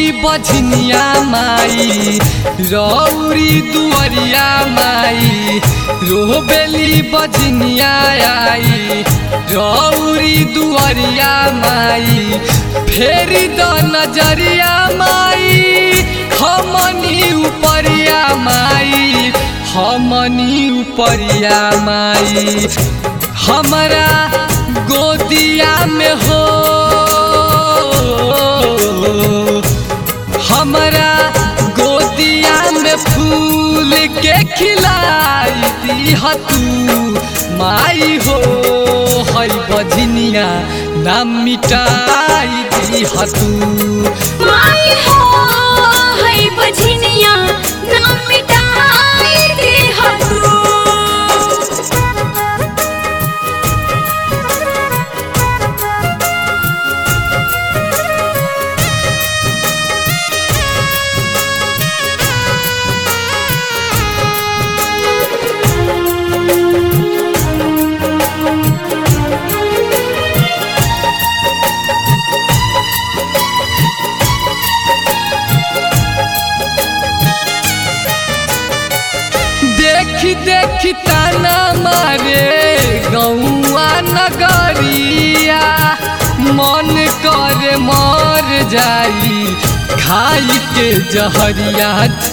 बझनिया माई रौरी दुअरिया माई रोबेली बझनिया आई रौरी दुअरिया माई फेरी द नजरिया माई हमनी उपरिया माई हमनी उपरिया माई हमरा गोदिया में हो हमरा गोदिया में फूल के खिलाई दी तू माई हो हई बझनिया नाम मिटाई दी तू माई हो है बझनिया नाम मिटाई दे तू देखी देखी ताना मारे गौआ नगरिया मन करे मर जाई खाई के जहरिया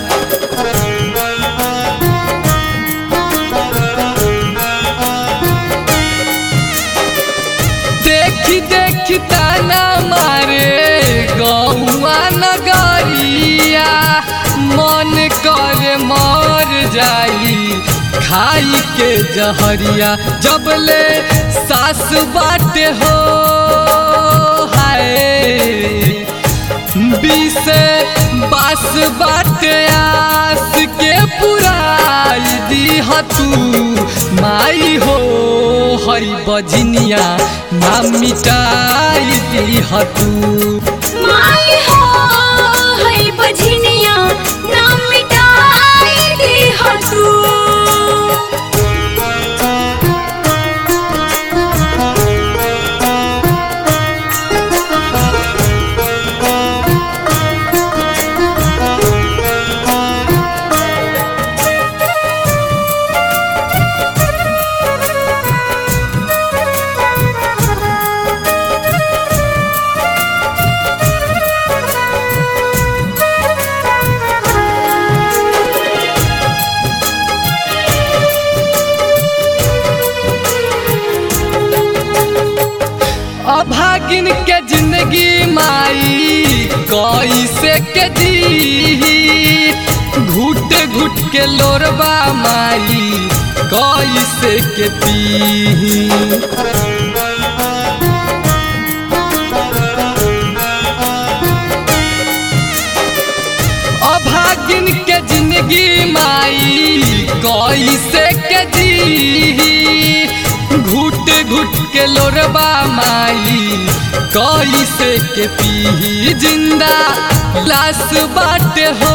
देखी देखी ताना मारे गौआ नगरिया मन करे मर जाई खाई के जहरिया जबले सास बाटे हो हाय बीसे बास बाटे आस के पुराई दी तू माई हो हई बजनिया नाम मिटाई दी तू माई हो है बझनिया नाम मिटाई दे तू अभागिन के जिंदगी माई कैसे के जी घुट घुट के लोरबा माई कैसे के पी अभागिन के जिंदगी माई कैसे के जी घुट घुट के लोरबा माई कैसे के पी जिंदा लाश बाटे हो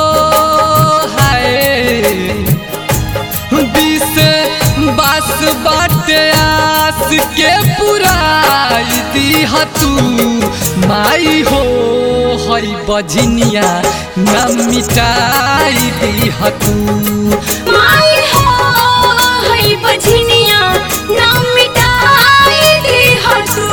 हाय बीस बास बाटे आस के पुराई दी तू माई हो हई बझनिया न मिटाई दी तू माई हो है बझनिया नाम मिटाई दे तू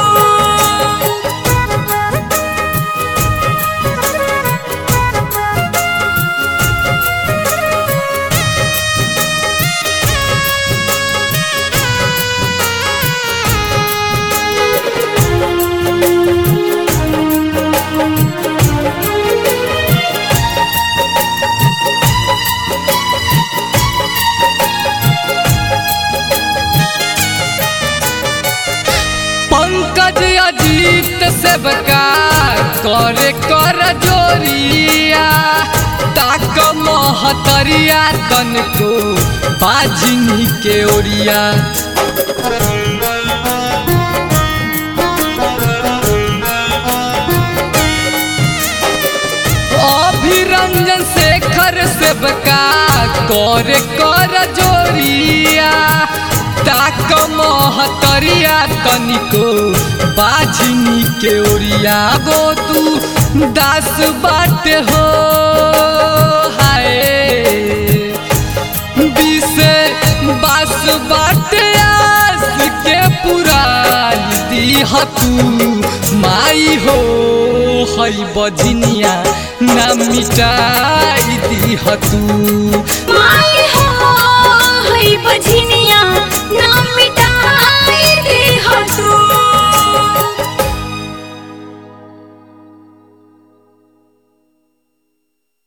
पंकज अजीत सेवका करे कर जोरिया ताक महतरिया तनको बाजिनी के ओरिया अभिरंजन शेखर सेवका करे कर जोरिया ताक महतरिया तनिको बाझिनी के ओरिया गो तू दास बाट हो हाय बीसे बास बाट आस के पुरान दीह तू माई हो हई बजनिया ना मिटाई दीह तू माई हो हई बझनिया ना मिट